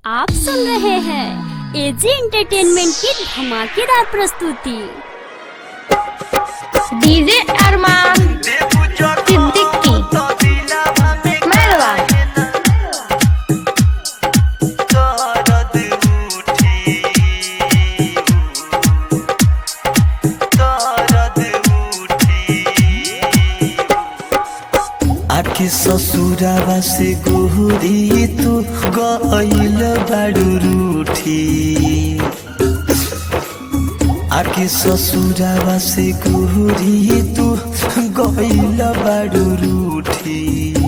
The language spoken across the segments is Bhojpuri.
आप सुन रहे हैं एजी एंटरटेनमेंट की धमाकेदार प्रस्तुति डीजे अरमान सिद्दीकी मेहरबान आके ससुरावा से गोरी तू गइल बाडू रूठी आके ससुरावा से गोरी तू गइल बाडू रूठी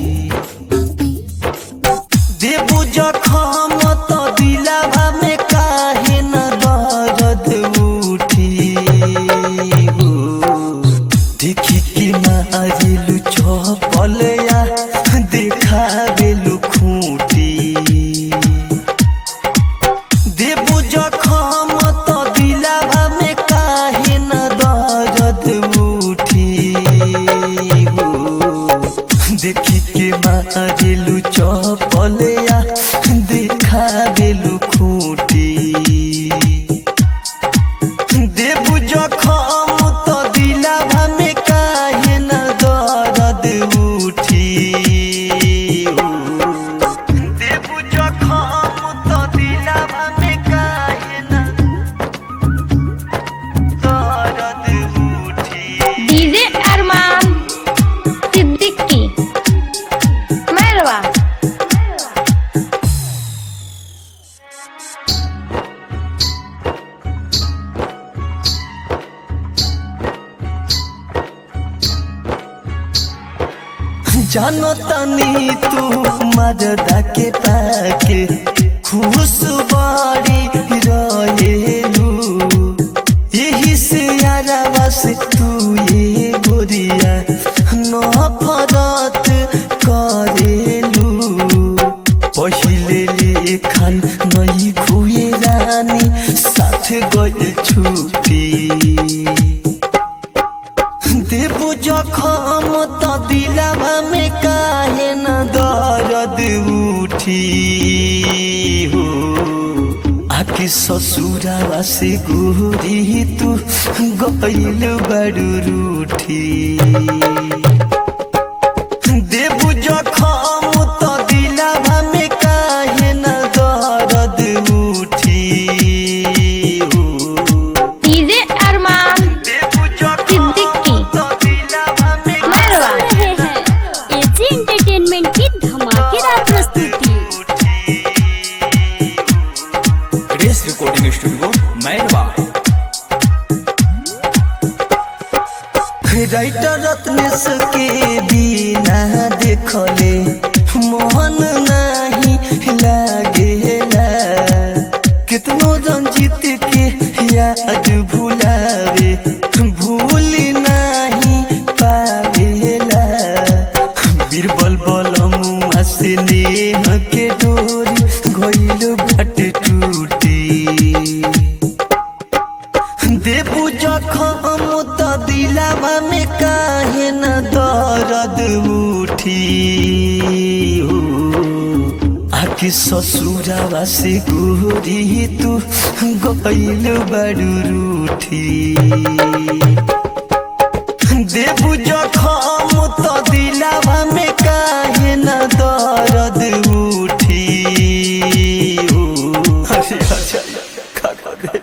देबू जखम त दिलावा में काहे न दर्द उठी हो देखी कि मारिलु चपलया देखाबेलु खूटी देबू जखम त दिलावा में काहे न दर्द उठी हो देखी के मारिलु चपलया देखाबेलु खूटी देबू जखम त दिलावा में काहे न दर्द उठी देबू जखम त दिलावा में काहे न दर्द उठी डीजे अरमान सिद्दीकी मेहरबान जानो तनी तू मजदा के पाके खुश बाड़ी रहेलू यही से यारा से तू ये गोरिया नफरत करेलू पहिले लेखन नहीं खुए रानी साथ गए छुट्टी देबू जखम त दिलावा में काहे न दर्द उठी हो आके ससुरावा से गोरी तू गइल बड़ू रूठी देबू जखम त दिलावा में काहे न दर्द उठी हो डीजे अरमान सिद्दीकी मेहरबान सुन रहे हैं एजी एंटरटेनमेंट की धमाकेदार प्रस्तुति race recording studio Mairwa writer Ratnesh के बिना देखले मोहन नहीं लागेला कितनो रंजित के याद भुलावे भूल नहीं पावेला बीरबल बलमुआ से नेह के डोरी गइल भट टूटी देबू जखम त दिलावा में काहे न दर्द उठी हो आके ससुरावा से गोरी तू गइल बड़ू रूठी देबू जखम त दिलावा में काहे न दर्द उठी हो अरे अच्छा का कर दे